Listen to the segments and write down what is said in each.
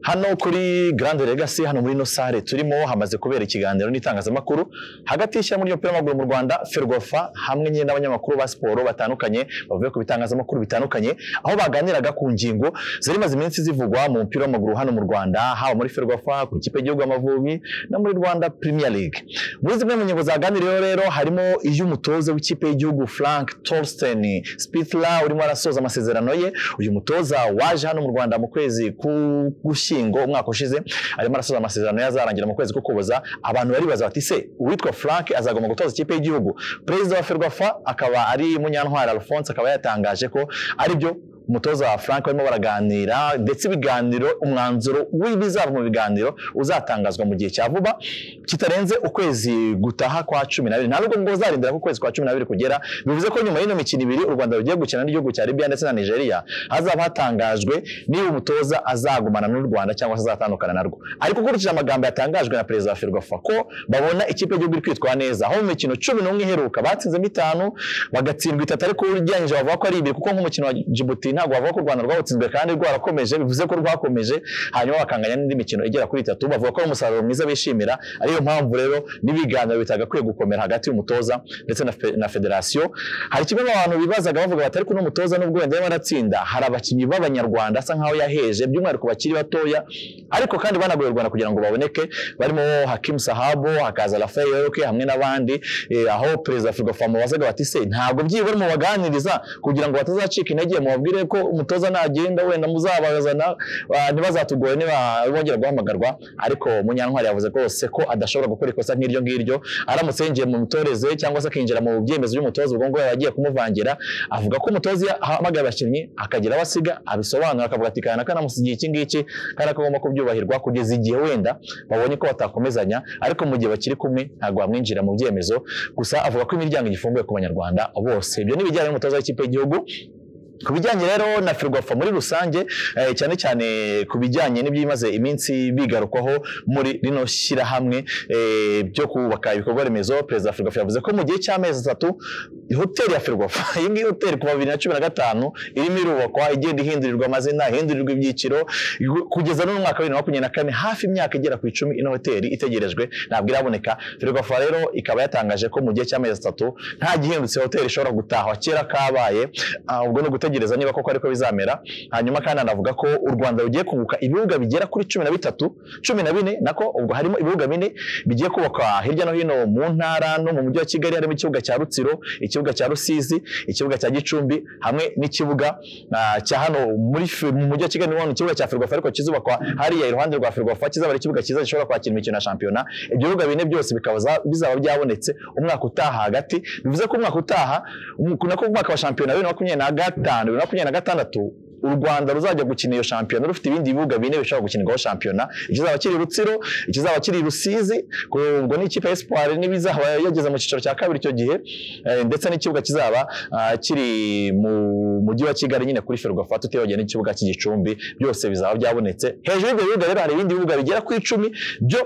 hano kuri Grand Legacy hano muri ino sale turimo hamaze kubera ikiganiro n'itangazamakuru hagati y'ishyirahamwe ry'umupira w'amaguru mu Rwanda Ferwafa hamwe nyine n'abanyamakuru ba siporo batandukanye bavuye ku bitangazamakuru bitandukanye aho baganiraga ku ngingo zari maze iminsi zivugwa mu mupira w'amaguru hano mu Rwanda haba muri Ferwafa ku ikipe y'igihugu Amavubi no muri Rwanda Premier League muri zimwe mu ngingo zaganiriyeho rero harimo iy'umutoza w'ikipe y'igihugu Frank Torsten Spitzler urimo arasoza amasezerano ye uyu mutoza waje hano mu Rwanda mu kwezi k'ugushyingo Ugushyingo umwaka ushize arimo arasoza amasezerano ye azarangira mu kwezi k'Ukuboza abantu bari baza bati se uwitwa Frank azagomba gutoza ikipe y'igihugu perezida wa Ferwafa akaba ari Munyantwari Alphonse akaba yatangaje ko aribyo umutoza wa Frank barimo baraganira ndetse ibiganiro umwanzuro w'ibizava mu biganiro uzatangazwa mu gihe cya vuba kitarenze ukwezi gutaha kwa cumi n'abiri nta nubwo ngo uzarindira ko ukwezi kwa cumi n'abiri kugera bivuze ko nyuma y'ino mikino ibiri u Rwanda rugiye gukina n'igihugu cya Libya ndetse na Nigeria hazaba hatangajwe niba umutoza azagumana n'u Rwanda cyangwa se azatandukana narwo ariko ukurikije amagambo yatangajwe na perezida wa Ferwafa ko babona ikipe y'igihugu iri kwitwara neza aho mu mikino cumi n'umwe iheruka batsinzemo itanu bagatsindwa itatu ariko ugereranyije bavuga ko ari ibiri kuko nk'umukino wa Djibouti ntabwo bavuga ko u Rwanda rwawutsinzwe kandi rwarakomeje bivuze ko rwakomeje hanyuma bakanganya n'indi mikino igera kuri itatu bavuga ko ari umusaruro mwiza bishimira ariyo mpamvu rero n'ibiganiro bitagakwiye gukomera hagati y'umutoza ndetse na, fe, na federasiyo hari kimwe mu bantu bibazaga bavuga batari kuno mutoza n'ubwo wenda yarimo aratsinda hari abakinnyi b'abanyarwanda asa nkaho yaheje by'umwihariko bakiri batoya ariko kandi banagoye u Rwanda kugira ngo baboneke barimo Hakim Sahabo hakaza Rafael Yoke hamwe n'abandi eh, aho perezida Ferwafa mubazaga bati se ntabwo byibura mu baganiriza kugira ngo batazacika intege mubabwire ko umutoza nagenda wenda muzabazana ntibazatugore bongera guhamagarwa ariko munyantwari yavuze rwose ko adashobora gukora ikosa nk'iryo ngiryo aramutse yinjiye mu mitoreze cyangwa se akinjira mu byemezo by'umutoza ubwo ngubwo agiye kumuvangira avuga ko umutoza ahamagara abakinnyi akagira aho asiga abisobanura akavuga ati kana kanamusigiye iki ngiki kandi akagomba kubyubahirwa kugeza igihe wenda babonye ko batakomezanya ariko mu gihe bakiri kumwe ntabwo bamwinjira mu byemezo gusa avuga ko imiryango igifunguye ku banyarwanda bose ibyo ni ibijyanye n'umutoza w'ikipe y'igihugu ku bijyanye rero na Ferwafa muri rusange cyane cyane ku bijyanye n'ibyimaze iminsi bigarukwaho muri rino shyirahamwe byo kubaka ibikorwa remezo perezida wa Ferwafa yavuze ko mu gihe cy'amezi atatu hoteli ya Ferwafa iyi ngiyi hoteli kuva bibiri na cumi na gatanu irimo irubakwa igenda ihindurirwa amazina ihindurirwa ibyiciro kugeza n'uyu mwaka wa bibiri na makumyabiri na kane hafi imyaka igera ku icumi ino hoteli itegerejwe ntabwo iraboneka Ferwafa rero ikaba yatangaje ko mu gihe cy'amezi atatu nta gihindutse hoteli ishobora gutahwa kera kabaye ubwo ni ugutegereza gutegereza niba koko ariko bizamera hanyuma kandi anavuga ko u Rwanda rugiye kunguka ibibuga bigera kuri cumi na bitatu cumi na bine nako ubwo harimo ibibuga bine bigiye kubakwa hirya no hino mu ntara no mu mujyi wa Kigali harimo ikibuga cya Rutsiro ikibuga cya Rusizi ikibuga cya Gicumbi hamwe n'ikibuga cya hano muri mu mujyi wa Kigali niho ikibuga cya Ferwafa ariko kizubakwa hariya iruhande rwa Ferwafa kizaba ikibuga cyiza gishobora kwakira imikino ya shampiyona ibyo bibuga bine byose bikaba bizaba byabonetse umwaka utaha hagati bivuze ko umwaka utaha nako umwaka wa shampiyona bibiri na makumyabiri na gatanu bibiri na makumyabiri na gatandatu u Rwanda ruzajya gukina iyo shampiyona rufite ibindi bibuga bine bishobora gukinirwaho shampiyona ikizaba kiri Rutsiro ikizaba kiri Rusizi ubwo ni ikipe Espoir n'ibizaba yageze mu cyiciro cya kabiri icyo gihe ndetse n'ikibuga kizaba kiri mu mujyi wa Kigali nyine kuri Ferwafa tutibagiye n'ikibuga cy'igicumbi byose bizaba byabonetse hejuru y'ibyo bibuga rero hari ibindi bibuga bigera ku icumi byo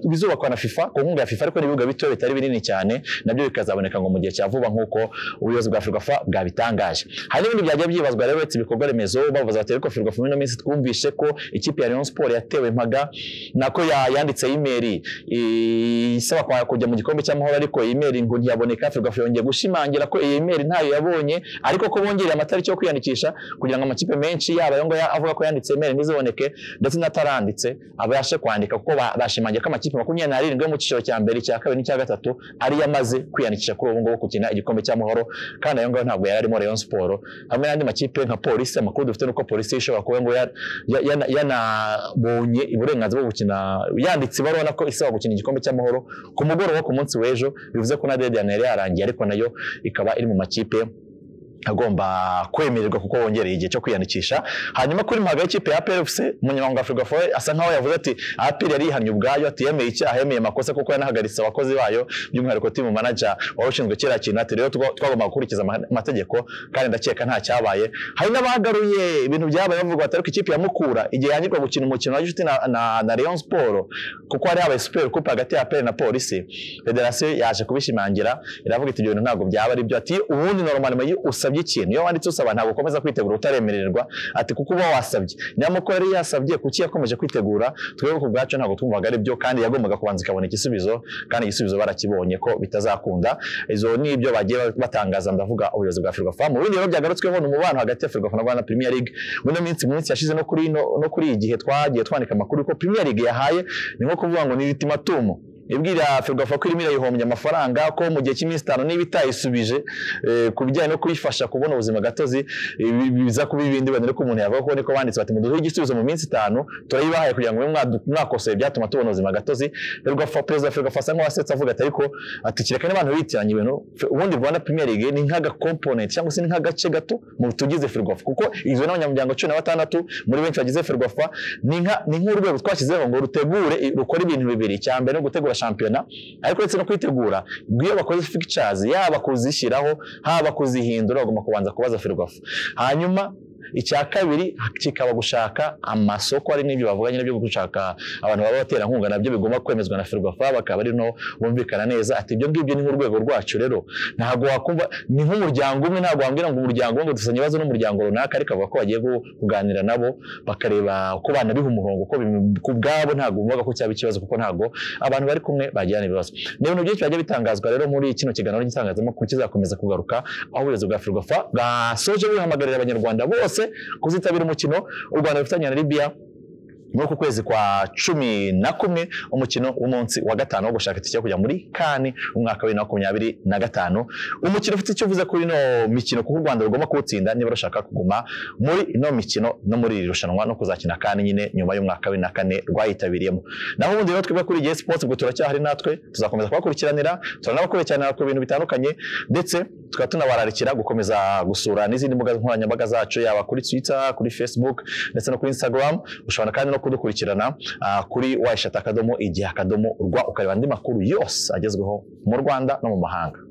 bizubakwa na FIFA ku nkunga ya FIFA ariko n'ibibuga bito bitari binini cyane nabyo bikazaboneka ngo mu gihe cya vuba nk'uko ubuyobozi bwa Ferwafa bwabitangaje hari n'ibindi byajya byibazwa rero uretse ibikorwa remezo bavuze bati ariko Ferwafa muri ino minsi twumvishe ko ikipe ya Rayon Sport yatewe impaga nako yanditse imeri isaba kujya mu gikombe cy'amahoro ariko iyi meri ngo ntiyaboneka Ferwafa yongeye gushimangira ko iyi meri ntayo yabonye ariko ko bongereye amatariki yo kwiyandikisha kugira ngo amakipe menshi yaba ayo ngayo avuga ko yanditse imeri ntiziboneke ndetse n'ataranditse abashe kwandika kuko bashimangira ko amakipe makumyabiri n'arindwi yo mu cyiciro cya mbere icya kabiri n'icya gatatu ari yamaze kwiyandikisha kuri ubu ngubu gukina igikombe cy'amahoro kandi ayo ngayo ntabwo yari arimo Rayon Sport hamwe n'andi makipe nka Poli polisi amakuru dufite nuko polisi ishobora kuba ngo yanabonye uburenganzira bwo gukina yanditse ibaruwa nako isaba gukina igikombe cy'amahoro ku mugoroba ku munsi w'ejo bivuze ko na dediyani yari yarangiye ariko nayo ikaba iri mu makipe agomba kwemererwa kuko wongereye igihe cyo kwiyandikisha hanyuma kuri mpaga y'ikipe ya PFC umunyamabanga wa Ferwafa asa nkaho yavuze ati APR yari ihanye ubwayo ati yemeye icyaha yemeye amakosa kuko yanahagaritse abakozi bayo by'umwihariko team manager wari ushinzwe kiriya kintu ati rero twagomba gukurikiza amategeko kandi ndakeka nta cyabaye hari n'abagaruye ibintu byabaye bavuga bati ariko ikipe ya Mukura igihe yanyirwa gukina umukino wa Gicuti na, na, na Rayon Sport kuko hari habaye Super Coupe hagati ya APR na Polisi federasiyo yaje kubishimangira iravuga iti ibyo bintu ntabwo byaba ari byo ati ubundi normalement usa wasabye ikintu iyo wanditse usaba ntabwo ukomeza kwitegura utaremererwa ati kuko uba wasabye nyamukuru yari yasabye kuki yakomeje kwitegura twebwe ku bwacu ntabwo twumvaga ari byo kandi yagombaga kubanza ikabona igisubizo kandi igisubizo barakibonye ko bitazakunda izo ni ibyo bagiye batangaza ndavuga ubuyobozi bwa Ferwafa mu bindi rero byagarutsweho ni umubano hagati ya Ferwafa na Rwanda Premier League muri ino minsi mu minsi yashize no kuri ino- no kuri igihe twagiye twandika amakuru ko Premier League yahaye ni nko kuvuga ngo ni ibitimatumu ibwira Ferwafa ko irimo irayihombya amafaranga ko mu gihe cy'iminsi itanu niba itayisubije eh, ku bijyanye no kuyifasha kubona ubuzima gatozi eh, bi- biza kuba ibindi wenda ko umuntu yavuga ko niko banditse bati muduhe igisubizo mu minsi itanu turayibahaye kugira ngo mube mwadu- mwakoseye ibyatuma tubona ubuzima gatozi Ferwafa perezida wa Ferwafa asa nk'uwasetsa avuga ati ariko ati kireka n'abantu bitiranya ibintu fe- ubundi Rwanda Premier League ni nk'aga component cyangwa se ni nk'agace gato mu tugize Ferwafa kuko igizwe n'abanyamuryango cumi na batandatu muri benshi bagize Ferwafa ni nka- ni nk'urwego twashyizeho ngo rutegure rukore ibintu bibiri icya mbere no gutegura shampiyona ariko uretse no kuyitegura iyo bakoze fixtures yaba kuzishyiraho haba kuzihindura bagomba kubanza kubaza Ferwafa hanyuma icya kabiri kikaba gushaka amasoko ari n'ibyo bavuganye nabyo gushaka abantu baba baterankunga nabyo bigomba kwemezwa na Ferwafa bakaba ari no bumvikana neza ati ibyo ngibyo ni nk'urwego rwacu rero ntabwo wakumva ni nk'umuryango umwe ntabwo wambwira ngo umuryango umwe dufitanye ibibazo n'umuryango runaka ariko bavuga ko bagiye gu- kuganira nabo bakareba uko banabiha umurongo uko bim- ku bwabo ntabwo bumvaga ko cyaba ikibazo kuko ntabwo abantu bari kumwe bagirana ibibazo ni ibintu byinshi bajya bitangazwa rero muri kino kiganiro cy'itangazamakuru kizakomeza kugaruka aho ubuyobozi bwa Ferwafa basoje buhamagarira abanyarwanda bose kuzitabira umukino u Rwanda rufitanye na Libya muri uku kwezi kwa cumi na kumwe umukino w'umunsi wa gatanu wo gushaka itike yo kujya muri kani umwaka wa bibiri na makumyabiri na gatanu umukino ufite icyo uvuze kuri ino mikino kuko u rwanda rugomba kuwutsinda niba rushaka kuguma muri ino mikino no muri iri rushanwa no kuzakina kani nyine nyuma y'umwaka wa bibiri na kane rwayitabiriyemo naho ubundi rero twebwe kuri Sports sipoti ubwo turacyahari natwe tuzakomeza kubakurikiranira turanabakurikiranira ku bintu bitandukanye ndetse tukaba tunabararikira gukomeza gusura n'izindi mbuga nkoranyambaga zacu yaba kuri twitter kuri facebook ndetse no kuri instagram ushobora kandi no kudukurikirana ah, kuri wayishata akadomo igihe akadomo rwa ukareba andi makuru yose agezweho mu rwanda no mu mahanga